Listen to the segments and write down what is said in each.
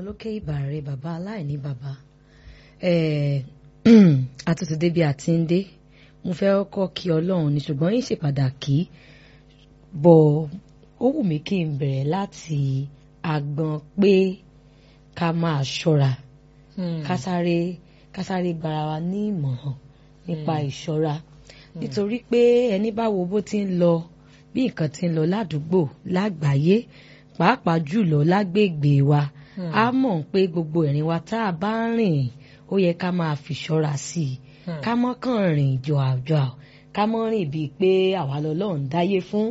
lókè ìbàrẹ̀ bàbá aláìní bàbá àtúntò débi àti ń dé mo fẹ́ kọ́ kí ọlọ́run ní ṣùgbọ́n yín ṣe pàtàkì bọ̀ ó wù mí kí n bẹ̀rẹ̀ láti agbọn pé ká máa ṣọ́ra ká sáré ká sáré gbára wa ní ìmọ̀ràn nípa ìṣọ́ra nítorí pé ẹni bá wo bó ti ń lọ bí nǹkan ti ń lọ ládùúgbò lágbàáyé pàápàá jùlọ lágbègbè wa a mọ̀ pé gbogbo ìrìn wa tá a bá ń rìn ó yẹ ká máa fi ṣọ́ra sí i ká mọ́ kàn rìn jọ àjọ ká mọ́ rìn bíi pé àwa lọ́lọ́run dáyé fún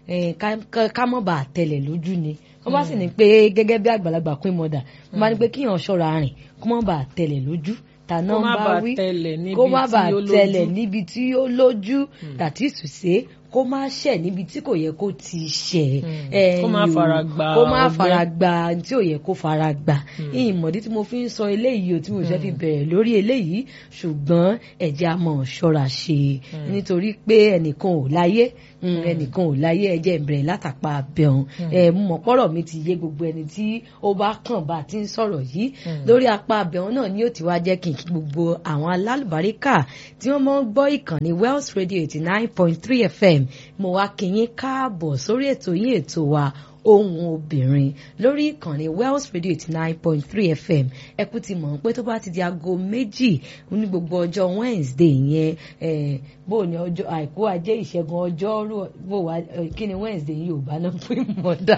ká mọ́ bá tẹ̀lẹ̀ lójú ni wọ́n bá sì ní pé gẹ́gẹ́ bí àgbàlagbà pín mọ́dà wọ́n bá ní pé kíyàn ṣọ́ra rìn kó mọ́ bá tẹ̀lẹ̀ lójú tàná ń bá wí kó má bá tẹ̀lẹ̀ níbi tí ó lójú tàtí ìsùsé kó má ṣẹ̀ níbi tí kò yẹ kó ti ṣẹ̀ kó má fara gba kó má fara gba tí ò yẹ kó fara gba ìmọ̀dí tí mo fi ń sọ eléyìí o tí mo fẹ́ fi bẹ̀rẹ̀ lórí eléyìí ṣùgbọ́n ẹ̀jẹ̀ a mọ̀ ṣọ́ra ṣe nítorí pé ẹnìkan ò láyé ẹnìkan ò láyé ẹ̀jẹ̀ ìbẹ̀rẹ̀ látàpá abẹ́hùn mọ̀ pọ́rọ̀ mi ti yé gbogbo ẹni tí ó bá kàn bá ti ń sọ̀rọ̀ yìí lórí apá abẹ́hùn náà ni ó ti wá jẹ́ kí n kí gbogbo àwọn alálùbáríkà tí wọ́n mọ̀ ń gbọ́ ìkànnì Wells Radio eighty nine point three FM mo wá kí yín káàbọ̀ sórí ètò yín ètò wa ohun obìnrin lórí ìkànnì Wells Radio eighty nine point three FM ẹ kú ti mọ̀ pé tó bá ti di aago méjì ní gbogbo ọjọ́ Wednesday yẹn bó ní ọjọ́ àìkú ajé ìṣẹ́gun ọjọ́rú bó wá kí ni Wednesday yìí ò bá náà pín mọ́dà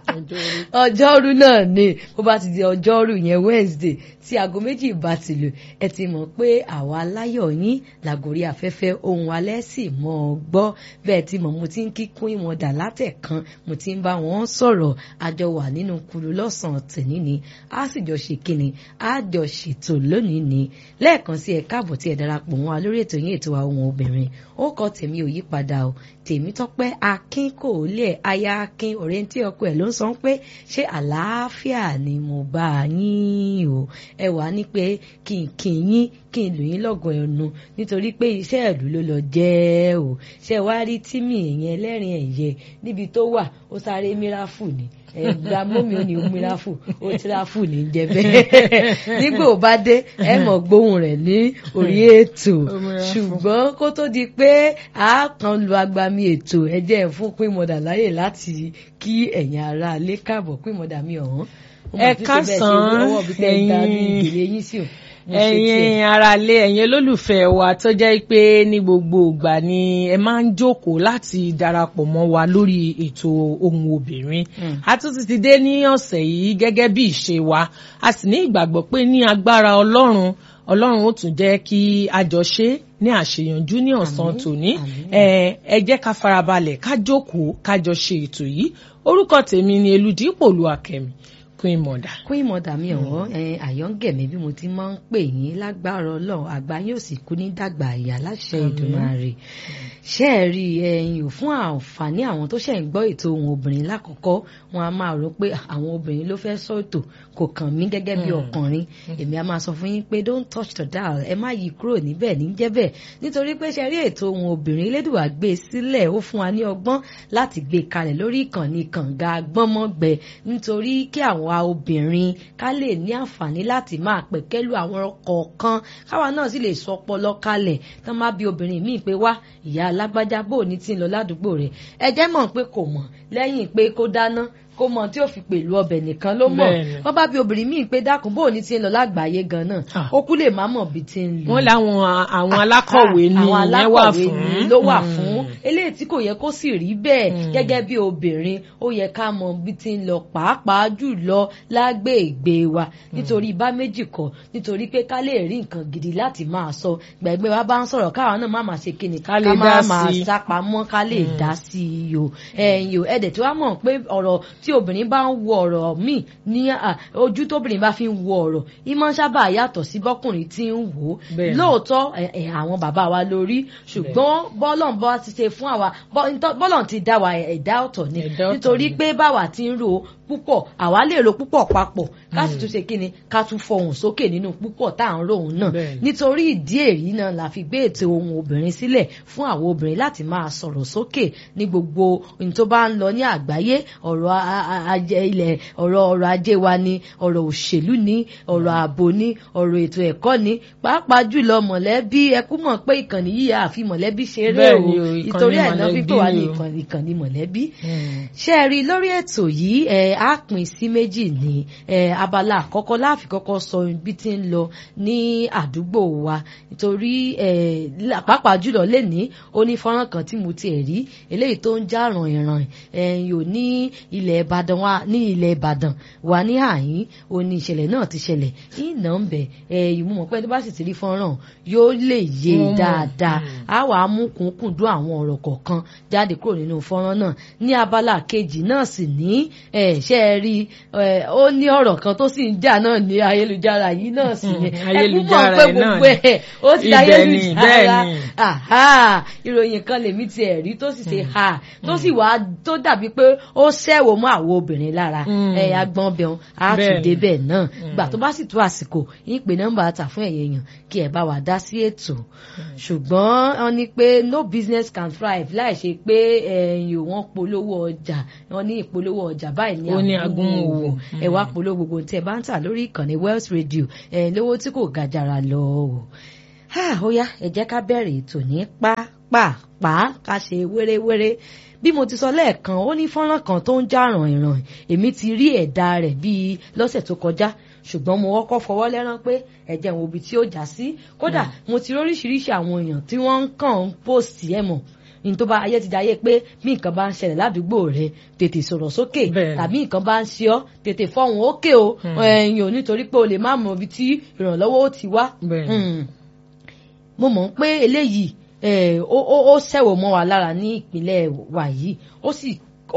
ọjọ́rú náà ni bó bá ti di ọjọ́rú yẹn Wednesday tí aago méjì bá ti lù ẹ ti mọ̀ pé àwa aláyọ̀ yín làgòrí afẹ́fẹ́ ohun alẹ́ sì mọ̀ ọ́ gbọ́ bẹ́ẹ̀ ti mọ̀ mo ti ń kíkún ìmọ̀dà látẹ̀kan mo ti ń bá wọn sọ̀rọ̀ àjọ wà nínú kulu lọ́sàn-án tèmi ni a sì jọ ṣe kíni a jọ ṣètò lónìí ni lẹ́ẹ̀kan sí ẹ káàbọ̀ tí ẹ darapọ̀ wọn lórí ètò yín ètò àwọn obìnrin ó kọ tèmi ò yí padà o tèmi tọ́pẹ́ akin kò lè aya akin ọ̀rẹ́ tí ọkọ ẹ̀ ló ń sọ pé ṣé àlàáfíà ni mo bá yín o ẹ wàá ní pé kí n kí yín kí n lù yín lọ́gọ̀ ẹnu nítorí pé iṣẹ́ ìlú ló lọ jẹ́ o ṣe wá rí tímì ìyẹn lẹ́rìn ẹ̀yẹ níbi tó wà ó sáré míráfù ni ẹgbà mọ́mi ò ní míráfù ó tíráfù ní jẹ bẹ́ẹ̀ nígbà ó bá dé ẹ mọ̀ gbóhùn rẹ̀ ní orí ètò ṣùgbọ́n kó tó di pé a kan lu agbami ètò ẹ jẹ́ fún pínmọ̀dà láyè láti kí ẹ̀yin ará ilé káàbọ̀ pínmọ̀dà mi ọ̀hún. ẹ kásán ẹ̀yin ẹ̀yin aráalé ẹ̀yin olólùfẹ́ wa tó jẹ́ pé ní gbogbo ìgbà ni ẹ máa ń jókòó láti darapọ̀ mọ́ wa lórí ètò ohun obìnrin a tún ti dé ní ọ̀sẹ̀ yìí gẹ́gẹ́ bí ìṣe wa a sì ní ìgbàgbọ́ pé ní agbára ọlọ́run ọlọ́run ó tún jẹ́ kí a jọ ṣe ní àṣeyànjú ní ọ̀sán tòní ẹ jẹ́ ká farabalẹ̀ ká jókòó ká jọ ṣe ètò yìí orúkọ tèmi ni Elúdípò Olúwakẹ́mi queen mother. queen mother mi ọ̀wọ́ àyọ́ngẹ̀mí bí mo ti máa ń pè yín lágbára ọlọ́run àgbà yóò sì kú ní dàgbà ìyá láṣẹ Èdùmàrè ṣé ẹ rí ẹyin ò fún àǹfààní àwọn tó ṣẹ̀ ń gbọ́ ètò ohun obìnrin lákọ̀ọ́kọ́ wọn a máa rò pé àwọn obìnrin ló fẹ́ sọ ètò kò kàn mí gẹ́gẹ́ bí ọkùnrin èmi a máa sọ fún yín pé don't touch the dial ẹ má yí kúrò níbẹ̀ ní jẹ́bẹ̀ nítorí pé ṣe rí ètò ohun obìnrin elédùwà gbé sílẹ̀ ó fún wa ní ọgbọ́n láti gbé kalẹ̀ lórí ìkànnì kànga gbọ́mọ́gbẹ nítorí kí àwọn àwa obìnrin ká lè ní àǹfààní láti máa pẹ̀kẹ́lù àwọn kọ̀ọ̀kan káwa náà sì lè sọ ọpọlọ kalẹ̀ tán má bí obìnrin míì pé wá ìyá alágbájá bò ní tí ń lọ ládùúgbò rẹ̀ ẹ jẹ́ mọ̀ pé kò mọ̀ lẹ́yìn pé kó dáná kó mọ tí ó fi pèlú ọbẹ̀ nìkan ló mọ̀ wọ́n bá bí obìnrin míì pé dákun bó ní ti ń lọ lágbàáyé gan náà ó kú lè má mọ̀ bí ti ń lọ. wọ́n láwọn àwọn alákọ̀wé ni ìyẹn wà fún ló wà fún eléyìí tí kò yẹ kó sì rí bẹ́ẹ̀ gẹ́gẹ́ bí obìnrin ó yẹ ká mọ bí ti ń lọ pàápàá jùlọ lágbègbè wa nítorí bá méjì kọ́ nítorí pé ká lè rí nǹkan gidi láti máa sọ gbẹ̀gbẹ́ wa bá ń sọ̀rọ̀ káwa náà má máa ṣe kíni ká má máa sápamọ́ ká lè dá sí i o ẹ̀yìn o ẹ̀dẹ̀ tí wàá mọ̀ pé ọ̀rọ̀ tí obìnrin bá ń wo ọ̀rọ̀ míì ní ojú tóbìnrin bá fi ń wo ọ̀rọ̀ ìmọ̀ sábà yàtọ̀ sí bọ́kùnrin tí ń wò ó lóòótọ́ àwọn bàbá wa lórí ṣùgbọ́n bọ́lọ̀n bá ti ṣe fún àwa bọ́lọ̀n ti dá wa ẹ̀dá ọ̀tọ̀ ni nítorí pé báwa ti ń rò púpọ̀ àwa lè ro púpọ̀ papọ̀ ká sì tún ṣe kí ni ká tún fọhùn sókè nínú púpọ̀ tá à ń ro òun náà nítorí ìdí èyí náà la fi gbé ètò ohun obìnrin sílẹ̀ fún àwọn obìnrin láti máa sọ̀rọ̀ sókè ní gbogbo ohun tó bá ń lọ ní àgbáyé ọ̀rọ̀ ajé ilẹ̀ ọ̀rọ̀ ọrọ̀ ajé wa ni ọ̀rọ̀ òṣèlú ni ọ̀rọ̀ ààbò ni ọ̀rọ̀ ètò ẹ̀kọ́ ni pàápàá jùlọ mọ̀lẹ́bí ẹkú mọ̀ pé ìkànnì yìí àfi mọ̀lẹ́bí ṣeré o ìtorí ẹ̀ náà fífò wá ní ìkànnì mọ̀lẹ́bí. ṣé ẹ rí i lórí ètò yìí ẹ á pín sí méjì ní abala àkọ́kọ́ láàfin kọ́kọ́ sọ bí ti ń lọ ní àdúgbò wa nítorí pàápàá jùlọ lẹ́ni ó ní fọ́nrán kan tí mo tiẹ̀ rí eléyìí tó ń já ràn ìràn ẹ̀yìn ò ní ilẹ̀ Ìbàdàn wa ní ilẹ̀ Ìbàdàn wa ní àyín ó ní ìṣẹ̀lẹ̀ náà ti ṣẹlẹ̀ ìnà ń bẹ̀ ẹ̀yìn mú mọ̀ pé tó bá sì ti rí fọ́nrán yóò lè yé dáadáa á wà á mú kúnkúndún àwọn ọ̀rọ̀ kọ̀ọ̀kan jáde kúrò nínú fọ́nrán náà ní abala kejì náà sì ní ṣe é rí ó ní ọ̀rọ̀ kan tó sì ń jà náà ní ayélujára yìí náà sì ní ayélujára náà ní ó ti ayélujára ìròyìn kan lèmi ti ẹ̀ rí tó sì ṣe ha tó sì wá tó dàbí pé ó ṣẹ́wó mọ́ àwọn obìnrin lára ẹ̀yà gbọ́n bẹ̀rùn á tún débẹ̀ náà gbà tó bá sì tó àsìkò yín pé nọ́mbà ta fún ẹ̀yẹ̀ yàn kí ẹ̀ bá wà dá sí ètò ṣùgbọ́n wọ́n ní pé no business can thrive láì ṣe pé ẹ̀yìn wọ́n polówó ọjà wọ́n ní ìpolówó ọjà báyìí ní agúnmòwò ẹ̀ wá polówó gbogbo tí ẹ bá ń tà lórí ìkànnì Wells Radio ẹ̀ lówó tí kò gàjàrà lọ o ó yá ẹ jẹ́ ká bẹ̀rẹ̀ ètò ní pápápá ká ṣe wéréwéré bí mo ti sọ lẹ́ẹ̀kan ó ní fọ́nrán kan tó ń já ràn ìràn èmi ti rí ẹ̀dá rẹ̀ bíi lọ́sẹ̀ tó kọjá ṣùgbọ́n mo kọ́kọ́ fọwọ́ lẹ́rán pé ẹ̀jẹ̀ wo ibi tí ó já sí kódà mo ti róríṣiríṣi àwọn èèyàn tí wọ́n ń kàn ń post ẹ̀ mọ̀ ní tó bá ayé ti dáyé pé bí nǹkan bá ń ṣẹlẹ̀ ládùúgbò rẹ tètè sọ̀rọ̀ sókè tàbí nǹkan bá ń ṣe ọ́ tètè fọhùn ókè o ẹ̀yìn ò nítorí pé o lè má mọ ibi tí ìrànlọ́wọ́ ó ti wá mo mọ̀ pé eléyìí ó ṣẹ̀wò mọ́ wa lára ní ìpínlẹ̀ wa yìí ó sì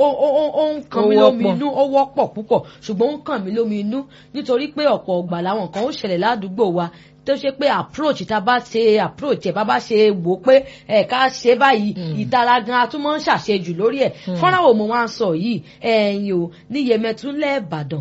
ó ń kàn mí lómi inú ó wọ́pọ̀ púpọ̀ ṣùgbọ́n ó ń kàn mí lómi inú nítorí pé ọ̀pọ̀ ọgbà làwọn kan ó ṣẹlẹ̀ ládùúgbò wa tó ṣe pé approach tá a bá ṣe approach ẹ̀ bá bá ṣe wò ó pé ẹ̀ ká ṣe báyìí ìtara gan atúmọ̀ ń ṣàṣejù lórí ẹ̀ fọ́nrán wo mo máa ń sọ yìí ẹ̀yìn o ní Yẹmẹtúnlẹ̀ Ìbàdàn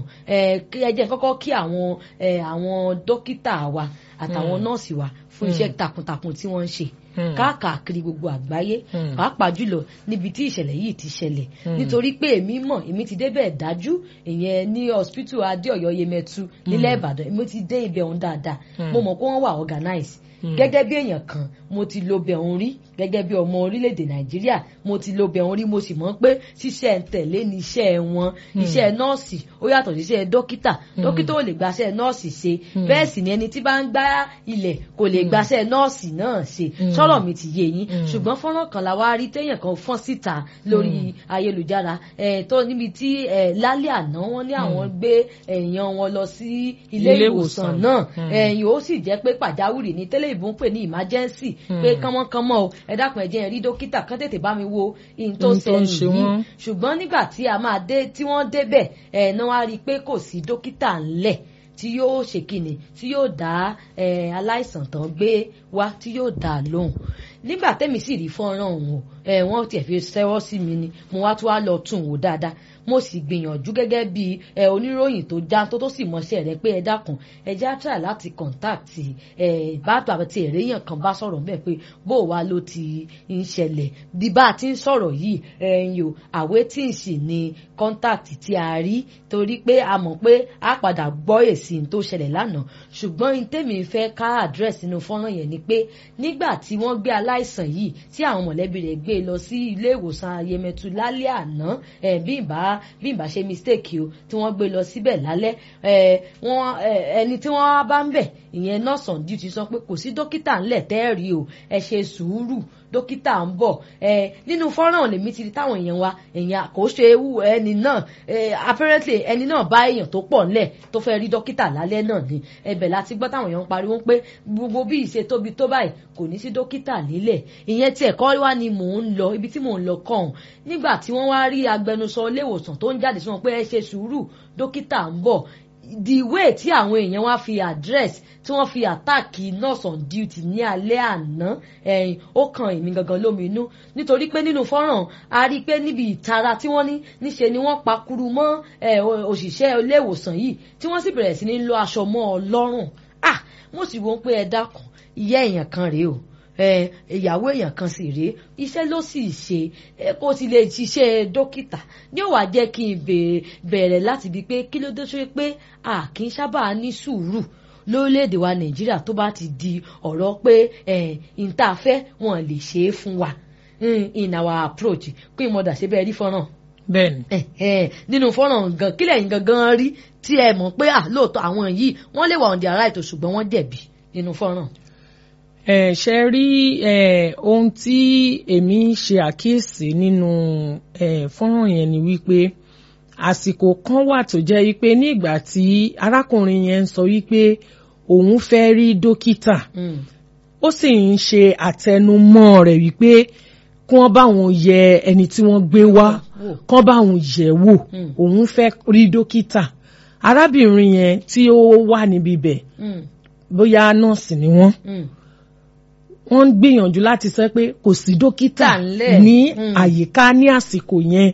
ẹ jẹ́ kọ́kọ́ kí àwọn àwọn dókítà wa àtàwọn nọ́ọ̀sì wa fún iṣẹ́ takuntakun tí wọ́n ń ṣe káàkiri gbogbo àgbáyé pàápàá jùlọ níbi tí ìṣẹ̀lẹ̀ yìí ti ṣẹlẹ̀ nítorí pé èmi mọ̀ èmi ti débẹ̀ dájú ìyẹn ní hospital adéọ̀yọ́ yemẹtu nílẹ̀ ìbàdàn èmi ti dé ibẹ̀ ọ̀hún dáadáa mo mọ̀ pé wọ́n wà organize gẹ́gẹ́ bí èèyàn kan mo ti lo bẹ̀ òun rí gẹ́gẹ́ bí ọmọ orílẹ̀-èdè nàìjíríà mo ti lo bẹ̀ òun rí mo sì mọ̀ pé ṣíṣẹ́ ń tẹ̀lé ní iṣẹ́ wọn iṣẹ́ nọ́ọ̀sì ó yàtọ̀ sí iṣẹ́ dókítà dókítà ò lè gbaṣẹ́ nọ́ọ̀sì ṣe bẹ́ẹ̀ sì ni ẹni tí bá ń gbá ilẹ̀ kò lè gbaṣẹ́ nọ́ọ̀sì náà ṣe sọ̀rọ̀ mi ti yé yín ṣùgbọ́n fọ́nrán kan la wá rí téèyàn kan fọ́n síta lórí ayélujára tó níbi tí lálẹ́ àná wọ́n ní àwọn gbé èèyàn wọn lọ sí ilé ìwòsàn náà ẹ̀yìn ó sì jẹ́ pé pàjáwìrì ní tẹ́lẹ̀ ìbò ń pè ní emergency pé kánmọ́kánmọ́ o ẹ dákun ẹ jẹ́ n rí dókítà kán tètè bá mi wo ihun tó ṣẹlẹ̀ yìí ṣùgbọ́n nígbà tí a máa dé tí wọ́n débẹ̀ ẹ̀ náà wá rí i pé kò sí dókítà ńlẹ̀ tí yóò ṣe kíni tí yóò dá aláìsàn tán gbé wá tí yóò dá lóhùn nígbà tẹ́mi sì rí fọ́nrán òun o wọ́n tiẹ̀ fi ṣẹ́wọ́ sí mi ni mo wá tún wá lọ tún wò dáadáa mo sì gbìyànjú gẹ́gẹ́ bí ẹ oníròyìn tó já tó tó sì mọṣẹ́ rẹ pé ẹ dákun ẹ já try láti contact ẹ bàtò àti èrèyàn kan bá sọ̀rọ̀ bẹ́ẹ̀ pé bó wa ló ti ń ṣẹlẹ̀ bí bá a ti ń sọ̀rọ̀ yìí ẹ̀yìn o àwé tí ń sì ní contact tí a rí torí pé a mọ̀ pé a padà gbọ́ èsì tó ṣẹlẹ̀ lánàá ṣùgbọ́n ní tèmi fẹ́ ká address nínú fọ́nrán yẹn ni pé nígbà tí wọ́n gbé aláìsàn yìí tí àwọn mọ̀lẹ́bí rẹ̀ gbé lọ sí ilé ìwòsàn ayẹmẹtu lálẹ́ àná bí ìbá bí ìbá ṣe mistake o tí wọ́n gbé lọ síbẹ̀ lálẹ́ ẹni tí wọ́n bá ń bẹ̀ ìyẹn nurse on duty sọ pé kò sí dókítà ńlẹ̀ tẹ́ẹ̀rí o ẹ ṣe sùúrù dókítà ń bọ̀ nínú fọ́nrán lèmi ti rí táwọn èèyàn wa èèyàn kò ṣe ewu ẹni náà apparently ẹni náà bá èèyàn tó pọ̀ ńlẹ̀ tó fẹ́ rí dókítà lálẹ́ náà ni ẹbẹ̀ láti gbọ́ táwọn èèyàn ń pariwo pé gbogbo bí ìṣe tóbi tó báyìí kò ní sí dókítà nílẹ̀ ìyẹn tí ẹ̀kọ́ wá ni mò ń lọ ibi tí mò ń lọ kàn nígbà tí wọ́n wá rí agbẹnusọ ilé ìwòsàn tó ń jáde sí wọn pé ẹ ṣe sùúrù dókítà ń bọ̀ the way tí àwọn èèyàn wá fi address tí wọ́n fi àtàkì nurse on duty ní alẹ́ àná ẹ̀yìn ó kan èmi gangan lóminú nítorí pé nínú fọ́nrán a rí i pé níbi ìtara tí wọ́n ní níṣe ni wọ́n pakuru mọ́ òṣìṣẹ́ ilé ìwòsàn yìí tí wọ́n sì bẹ̀rẹ̀ sí ní lọ aṣọ mọ́ ọ lọ́rùn ah mo sì wọ́n pé ẹ dákun ìyá èèyàn kan rèé o ìyàwó èèyàn kan sì rèé iṣẹ́ ló sì ṣe kó ti lè ṣiṣẹ́ dókítà ní ó wá jẹ́ kí n bẹ̀rẹ̀ láti bi pé kí ló dé sórí pé a kì í sábà ní sùúrù lórílẹ̀‐èdè wa nàìjíríà tó bá ti di ọ̀rọ̀ pé ìntàfẹ́ wọn lè ṣe é fún wa in our approach pé ìmọ̀dà ṣe bẹ́ẹ̀ rí fọ́nrán bẹ́ẹ̀ni. nínú fọ́nrán gan kílẹ̀ yín gangan rí tí ẹ mọ̀ pé lóòótọ́ àwọn yìí wọ́n lè wà on their right ṣùgbọ́n wọ́n jẹ̀bi nínú fọ́nrán ẹ ṣe rí ohun tí èmi ṣe àkíyèsí nínú fọ́nrán yẹn ni wípé àsìkò kan wà tó jẹ́ wípé ní ìgbà tí arákùnrin yẹn ń sọ wípé òun fẹ́ rí dókítà ó sì ń ṣe àtẹnumọ́ rẹ̀ wípé kí wọ́n bá òun yẹ ẹni tí wọ́n gbé wá kí wọ́n bá òun yẹ̀ wò òun fẹ́ rí dókítà arábìnrin yẹn tí ó wà níbi bẹ̀ bóyá nọ́ọ̀sì ni wọ́n wọ́n ń gbìyànjú láti sọ pé kò sí dókítà ní àyíká ní àsìkò yẹn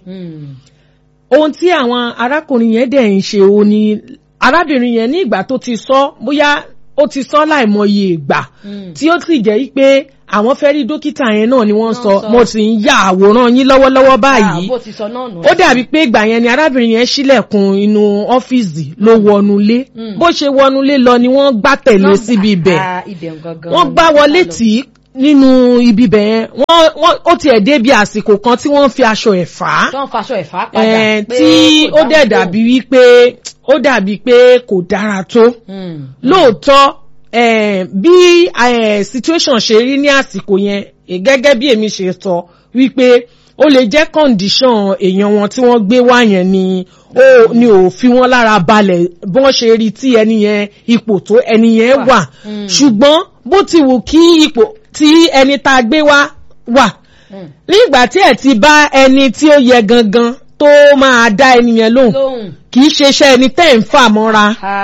ohun tí àwọn arákùnrin yẹn dẹ̀ ń ṣe òun ni arábìnrin yẹn ní ìgbà tó ti sọ bóyá ó ti sọ láìmọye ìgbà tí ó sì jẹ́ pé àwọn fẹ́ rí dókítà yẹn náà ni wọ́n sọ mo sì ń ya àwòrán yín lọ́wọ́lọ́wọ́ báyìí ó dàbí pé ìgbà yẹn ni arábìnrin yẹn ṣílẹ̀kùn inú ọ́fíìsì ló wọnúlé bó ṣe wọnúlé lọ ni wọ́n gbá tẹ̀lé síbi ibẹ̀ wọ́n gbá wọlé tì í nínú ibi bẹ̀ yẹn wọ́n ó tiẹ̀ dé bí àsìkò kan tí wọ́n fi aṣọ ẹ̀ fà á tí wọ́n faṣọ ẹ̀ fà á padà pé tí ó dẹ̀ dàbí wípé ó dàbí pé kò dára tó lóòótọ́ Eh, bí eh, situation ṣe rí ní àsìkò yẹn gẹ́gẹ́ bí èmi ṣe sọ wípé ó lè jẹ́ condition èèyàn wọn tí wọ́n gbé wá yẹn ni ó ní ò fi wọ́n lára balẹ̀ bọ́n ṣe rí tí ẹni yẹn ipò tó ẹni yẹn wà ṣùgbọ́n bó ti wù kí ipò tí ẹni tá a gbé wá wà nígbà tí ẹ ti bá ẹni tí ó yẹ gangan tó máa dá ẹni yẹn lóhùn kì í ṣe iṣẹ́ ẹni tẹ́ ń fà mọ́ra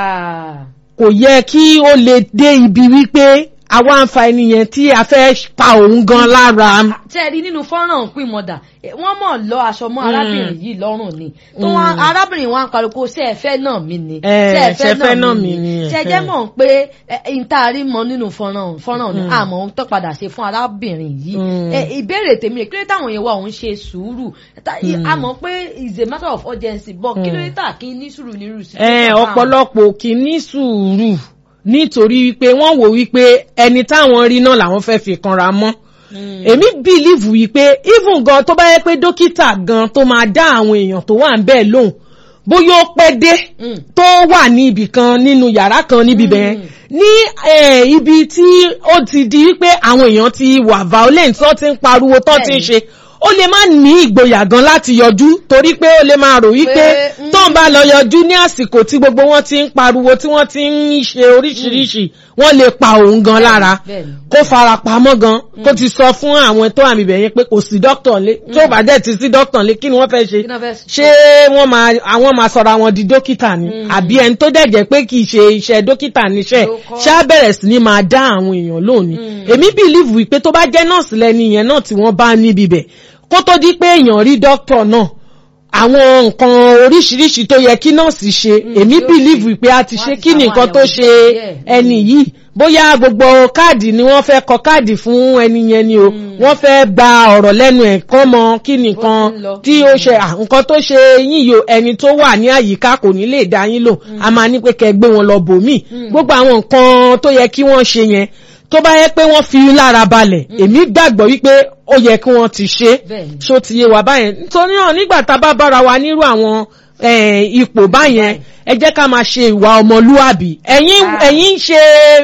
kò yẹ kí ó lè dé ibi wípé àwa ń fa ẹni yẹn tí a fẹ́ pa òun gan lára. tẹ́ ẹ rí nínú fọ́nrán pín mọ́dà wọ́n mọ̀ lọ aṣọ mọ́ arábìnrin yìí lọ́rùn ni tó wọn arábìnrin wa ń pariwo ṣé ẹ fẹ́ náà mi ni ṣé ẹ fẹ́ náà mi ni ṣé jẹ́ mọ̀ pé ìtaari mọ nínú fọ́nrán fọ́nrán ni àmọ́ ń tọ́ padà ṣe fún arábìnrin yìí ìbéèrè tèmi rè kí ló táwọn yẹn wà òun ṣe sùúrù àmọ́ pé is a matter of urgency but kí ló tà kí ní sùúrù nírú sí. ọ̀pọ̀lọpọ̀ kì í ní sùúrù nítorí wípé wọ́n wò wípé ẹni táwọn rí náà làwọn fẹ́ fi kanra mọ́ èmi bìlíìfù wípé even gan tó bá yẹ pé dókítà gan tó máa dá àwọn èèyàn tó wà ń bẹ́ẹ̀ lóhùn bóyá ó pẹ́ dé tó wà ní ibì kan nínú yàrá kan níbi bẹ́ẹ̀ ní ibi tí ó ti di wípé àwọn èèyàn ti wà violent tó ti ń pariwo tó ti ń ṣe ó lè má ní ìgboyà gan láti yọjú torí pé ó lè máa rò wípé tó ń bá lọ yọjú ní àsìkò tí gbogbo wọn ti ń pariwo tí wọ́n ti ń ṣe oríṣiríṣi wọ́n lè pa òun gan lára kó fara pamọ́ gan kó ti sọ fún àwọn tó àmì bẹ̀yẹn pé kò sí dókítà lé tó bá dẹ̀ ti sí dókítà lé kí ni wọ́n fẹ́ ṣe ṣé wọ́n máa àwọn máa sọ̀rọ̀ àwọn di dókítà ni àbí ẹni tó dẹ̀ jẹ́ pé kì í ṣe iṣẹ́ dókítà níṣẹ́ ṣá bẹ̀rẹ̀ sí ni máa dá àwọn èèyàn lónìí èmi bìlíìfù wípé tó bá jẹ́ nọ́ọ̀sì lẹ́ni yẹn náà tí wọ́n bá níbi bẹ̀ kó tó di pé èèyàn rí dókítà náà àwọn nǹkan oríṣiríṣi tó yẹ kí nọ́ọ̀sì ṣe èmi bìlíìfù pé a ti ṣe kí nìkan tó ṣe ẹni yìí bóyá gbogbo káàdì ni wọ́n fẹ́ kọ káàdì fún ẹni yẹn ni o wọ́n fẹ́ gba ọ̀rọ̀ lẹ́nu ẹ̀ kán mọ kí nìkan tí ó ṣe nǹkan tó ṣe yín yo ẹni tó wà ní àyíká kò ní lè dá yín lò a máa ní pé kẹ́ gbé wọn lọ bòmíì gbogbo àwọn nǹkan tó yẹ kí wọ́n ṣe yẹn tó bá yẹ pé wọ́n fi lára balẹ̀ èmi gbàgbọ́ wípé ó yẹ kí wọ́n ti ṣe ṣó ti yé wa báyẹn nítorí náà nígbà tá a bá bára wa nírú àwọn ipò báyẹn ẹ jẹ́ ká máa ṣe ìwà ọmọlúwàbí ẹ̀yin ẹ̀yin ṣe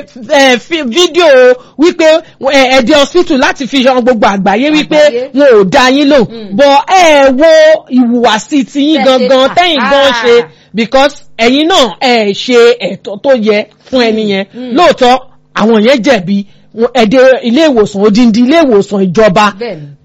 fídíò wípé ẹ̀dẹ̀ hospital láti fi hàn gbogbo àgbáyé wípé wọn ò dá yín lò bọ̀ ẹ wo ìhùwàsí tiyín gangan tẹ́yìn gan ṣe because ẹ̀yin náà ẹ̀ ṣe ẹ̀tọ́ tó yẹ fún ẹni yẹn lóòótọ́ àwọn yẹn jẹ̀bi ẹ̀dẹ̀ ilé ìwòsàn odindi ilé ìwòsàn ìjọba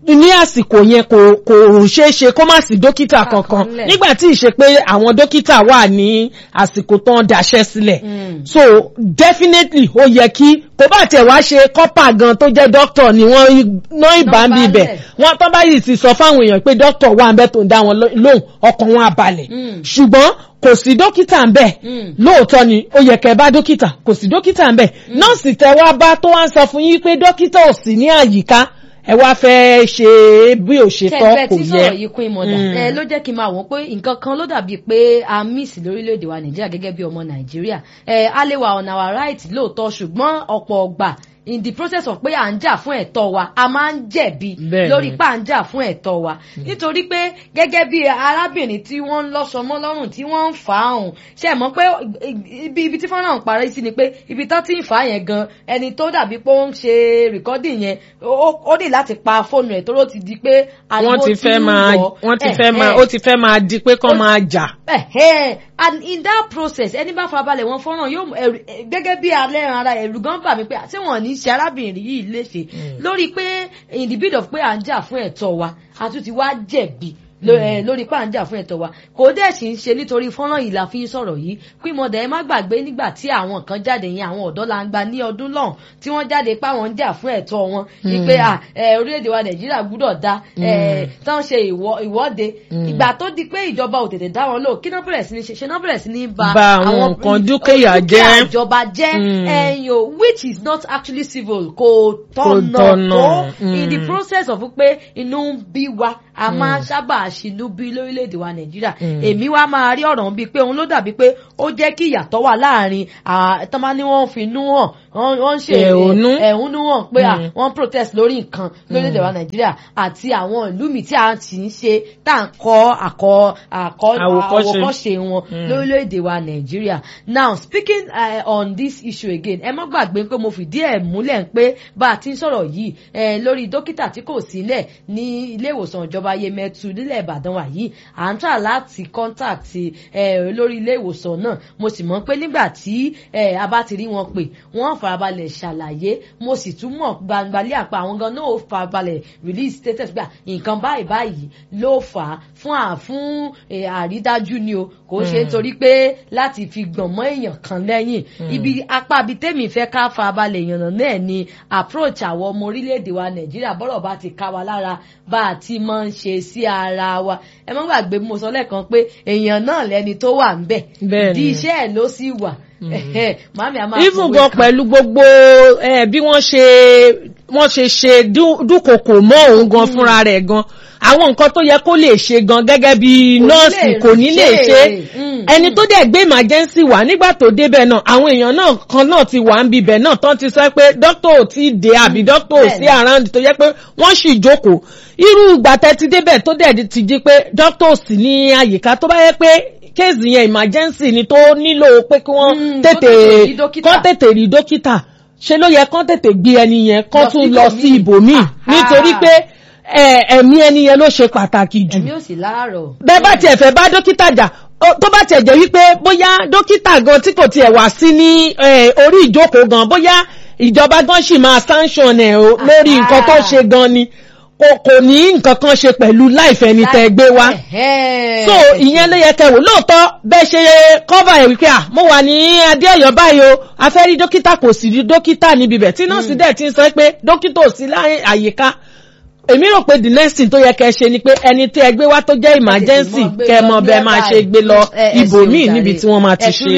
ní àsìkò yẹn kò kò ṣeé ṣe kó má sí dókítà kankan Àkọọ́lẹ̀. nígbà tí ìṣe pé àwọn dókítà wà ní àsìkò tán daṣẹ́ sílẹ̀ Mm. so definitely ó yẹ kí kó bá tẹ̀ wá ṣe kọ́pà gan tó jẹ́ dókítà ni wọ́n ná ìbá ń bí ibẹ̀ balẹ̀. wọ́n tán báyìí ti sọ fáwọn èèyàn pé dókítà wà ń bẹ́ tó ń dá wọn ló- lóhùn ọkàn wọn á balẹ̀ Mm. ṣùgbọ́n kò sí dókítà ń bẹ̀ Mm. lóòótọ́ ni ó yẹ kẹ́ bá dókítà kò sí dókítà ń bẹ̀ nọ́ọ̀sì tẹ wá bá tó wá ń sọ fún yín pé dókítà ò sí ní àyíká ẹ wá fẹ́ ṣe bí ò ṣe tọ́ tẹ́gbẹ́ kò tí yẹ. sọ̀rọ̀ yìí kún ìmọ̀dà Mm. ẹ ló jẹ́ kí n máa wọ́n pé nǹkan kan ló dàbí pé a miss lórílẹ̀‐èdè wa nàìjíríà gẹ́gẹ́ bí ọmọ nàìjíríà ẹ a lè wà on our right lóòótọ́ ṣùgbọ́n ọ̀pọ̀ ọgbà in the process of pé à ń jà fún ẹ̀tọ́ wa a máa ń jẹ̀bi Bẹ́ẹ̀ni. lórí pé à ń jà fún ẹ̀tọ́ wa nítorí pé gẹ́gẹ́ bí arábìnrin tí wọ́n ń lọ́sọmọ́ lọ́rùn tí wọ́n ń fà á hùn ṣe mọ̀ pé ibi ibi tí fọ́nrán parí sí ni pé ibi tán ti ń fà á yẹn gan ẹni tó dàbí pé ó ń ṣe rìkọ́dì yẹn ó ó ní láti pa fóònù ẹ̀ tó ló ti di pé ariwo wọ́n ti fẹ́ ń máa wọ̀. wọ́n ti Eh, fẹ́ máa eh. ó ti fẹ́ máa di pé kán máa jà. Ẹ̀hẹ́, and in that process ẹni bá farabalẹ̀ wọn fọ́nrán yóò ẹ̀rù- ẹ̀, gẹ́gẹ́ bí alẹ́ ara ẹ̀rù gan bà mí pé àti wọn ní í ṣe arábìnrin yìí léṣe lórí pé in the bid of pé à ń jà fún ẹ̀tọ́ wa a tún ti wá jẹ̀bi ló- ẹ̀, lórí pé à ń jà fún ẹ̀tọ́ wa kò dẹ̀ sì ń ṣe nítorí fọ́nrán yìí la fi ń sọ̀rọ̀ yìí pín mọ̀dà ẹ má gbàgbé nígbà tí àwọn kan jáde yẹn àwọn ọ̀dọ́ la ń gba ní ọdún lọ́hùn tí wọ́n jáde pé àwọn ń jà fún ẹ̀tọ́ wọn ní pé à, ẹ̀, orílẹ̀-èdè wa nàìjíríà gbúdọ̀ dá ẹ̀, tán ṣe ìwọ- ìwọ́de ìgbà tó di pé ìjọba ò tètè dá wọn lò kí náà bẹ̀rẹ̀ sí ní ṣe ṣe náà bẹ̀rẹ̀ sí ní ba Ba àwọn nǹkan dúkìá jẹ́. ìjọba jẹ́ Mm. ẹ̀yìn o which is not actually civil kò tọ̀nà tọ̀nà, tó mm. in the process of pé inú ń bí wa a máa sábà ṣinú bí lórílẹ̀‐èdè wa nàìjíríà èmi wá máa rí ọ̀rọ̀ bíi pé òun ló dàbí pé ó jẹ́ kí ìyàtọ̀ wà láàrin tọ́mọ ni wọ́n fi inú hàn wọ́n wọ́n ń ṣe Ẹ̀hónú. ẹ̀hónú hàn pé à, Mm. wọ́n protest lórí nǹkan lórílẹ̀‐èdè wa nàìjíríà àti àwọn ìlú mi tí a ti ń ṣe tá à ń kọ́ àkọ́ àkọ́ Àwòkọ́ṣe. àwòkọ́ṣe wọn lórílẹ̀‐èdè wa nàìjíríà now speaking uh, on this issue again ẹ má gbàgbé pé mo fìdí ẹ̀ múlẹ̀ pé bá a ti ń sọ̀rọ̀ yìí eh, lórí dókítà tí kò sílẹ̀ ní ilé ìwòsàn ìjọba yemẹtu nílẹ̀ ìbàdàn wa yìí à ń tà láti contact eh, lórí ilé ìwòsàn náà mo sì mọ̀ pé nígbà tí eh, a bá ti rí wọn pè wọ́n farabalẹ̀ ṣàlàyé mo sì tún mọ̀ gbangbalẹ̀ àpá àwọn gan náà ó farabalẹ̀ release status gbà nǹkan báyìí báyìí ló fà á fún à fún eh, àrídájú ni o kò ṣe nítorí pé láti fi gbọ̀n mọ́ èèyàn kan lẹ́yìn ibi apá ibi tèmi fẹ́ ká farabalẹ̀ yànnà náà ni approach àwọn ọmọ orílẹ̀-èdè wa nàìjíríà bọ́rọ̀ bá ti ká wa lára bá a ti máa ń ṣe sí ara wa ẹ má gbàgbé mo sọ lẹ́ẹ̀kan pé èèyàn náà lẹni tó wà ń bẹ̀ Bẹ́ẹ̀ ìdí ni. iṣẹ́ ẹ̀ ló sì wà Ẹ̀hẹ́, màmí a máa even fòwe gan kan. pẹ̀lú gbogbo eh, bí wọ́n ṣe wọ́n ṣe ṣe dú- dúkokò mọ́ òun gan fúnra rẹ̀ gan àwọn nǹkan tó yẹ kó lè ṣe gan gẹ́gẹ́ bí Kò ní nọ́ọ̀sì lè kò ní lè ṣe. ṣe Mm, ẹni tó dẹ̀ gbé emergency wá nígbà tó débẹ̀ náà àwọn èèyàn náà kan náà ti wà ń bibẹ̀ náà tán ti sọ pé dókítà ò tí ì dé àbí dókítà ò sí Bẹ́ẹ̀ni. around tó yẹ pé wọ́n sì jókòó irú ìgbà tẹ́ ti débẹ̀ tó dẹ̀ ti jí pé dókítà ò sí ní àyíká tó bá yẹ pé kéèsì yẹn emergency ni tó nílò pé kí wọ́n Mm, tètè kó tètè rí dókítà. kán tètè rí dókítà ṣe ló yẹ kán tètè gbé ẹni yẹn kán Lọ tún sí lọ sí ibòmíì. ibòmíì Aha. nítorí pé ẹ, ẹ̀mí ẹni yẹn ló ṣe pàtàkì jù ẹ̀mí ò sì láàárọ̀. bẹ́ẹ̀ bá tiẹ̀ fẹ́ bá dókítà jà ó- tó bá tiẹ̀ jẹ́ wípé bóyá dókítà gan tí kò tiẹ̀ wá sí ní eh, orí ìjókòó gan bóyá ìjọba gan sì máa sanction ẹ̀ o lórí Aha. nǹkan tó ṣe gan ni kò kò ní nǹkan kan ṣe pẹ̀lú láìfẹ́ ni tẹ́ gbé wá Ẹ̀hẹ́. so ìyẹn ló yẹ kẹwò lóòótọ́ bẹ́ẹ̀ ṣe kọ́bà ẹ̀ wípé à mo wà ní adéọ̀yọ́ báyìí o a fẹ́ rí dókítà kò sì rí dókítà níbi bẹ̀ tí nọ́ọ̀sì dẹ̀ ti ń sọ pé dókítà ò sí láyé àyíká èmi rò pé the next thing tó yẹ kẹ́ ṣe ni pé ẹni tí ẹ gbé wá tó jẹ́ emergency kẹ́ mọ bẹ́ẹ̀ máa ṣe gbé lọ ibòmíì níbi tí wọ́n máa ti ṣe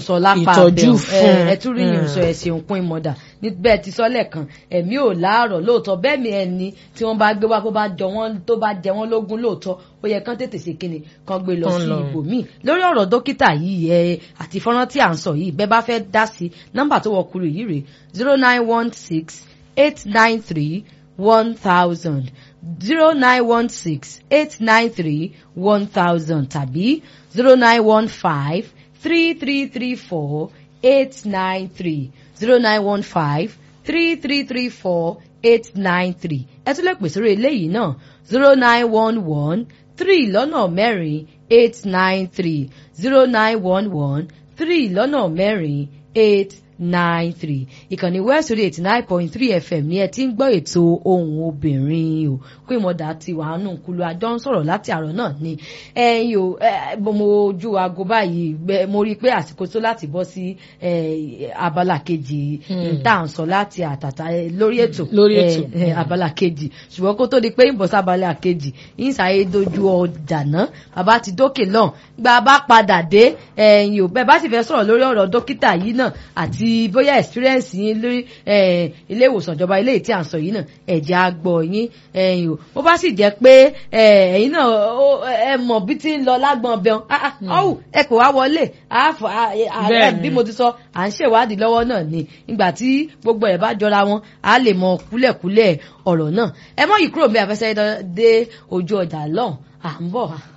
ìtọ́jú fún ẹ tún rí yìí sọ ẹsẹ̀ òpin ìmọ̀dà níbẹ̀ ti sọ lẹ́ẹ̀kan ẹ̀mí ò láàárọ̀ lóòótọ́ bẹ́ẹ̀ mi ẹni tí wọ́n bá gbé wá kó bá jọ wọ́n tó bá jẹ wọ́n lógún lóòótọ́ ó yẹ kán tètè ṣe kíni kán gbé lọ Kán sí lọ. ibòmíì lórí ọ̀rọ̀ dókítà yìí ẹ àti fọ́nrán tí à ń sọ yìí bẹ́ẹ̀ bá fẹ́ dá sí nọ́mbà tó wọ kúrò yìí rè zero nine one six eight nine three one thousand zero nine one six eight nine three one thousand tàbí zero nine one five three three three four eight nine three zero nine one five three three three four eight nine three ẹ tún lè pè sórí eléyìí náà zero nine one one three lọ́nà mẹ́rin eight nine three zero nine one one three lọ́nà mẹ́rin eight nine three ìkànnì west radio eighty nine point three fm ní ẹ ti ń gbọ́ ètò ohùn obìnrin o pé ìmọ̀dà ti wà nù kúlú àjọ ń sọ̀rọ̀ láti àárọ̀ náà ni ẹ̀yin o mo ojú aago báyìí mo rí i pé àsìkò tó láti bọ́ sí abala kejì tá à ń sọ láti àtàtà lórí ètò lórí ètò abala kejì ṣùgbọ́n kó tó di pé ń bọ̀ sí abala kejì ń ṣàyè dojú ọjà náà bàbá ti dókè náà gba bá padà dé ẹ̀yin o bẹ́ẹ̀ bá sì fẹ́ sọ̀rọ̀ lórí ọ̀rọ̀ dókítà yìí náà àti bóyá experience yín lórí ilé ìwòsàn ìjọba ilé tí à ń sọ yìí náà ẹ̀jẹ̀ àgbọ̀ yín ẹ̀yin o bó bá sì jẹ́ pé ẹ̀yin náà ẹ mọ̀ bí ti ń lọ lágbọ̀n ọbẹ̀ ọ̀hún ẹ kò wá wọlé bí mo ti sọ à ń ṣèwádìí lọ́wọ́ náà ni ìgbà tí gbogbo ẹ̀ bá jọra wọn á lè mọ kúlẹ̀kúlẹ̀ ọ̀rọ̀ náà ẹ mọ̀ yìí kúrò bí afẹ́sẹ́ dé ojú ọjà lọ́hùn à ń bọ̀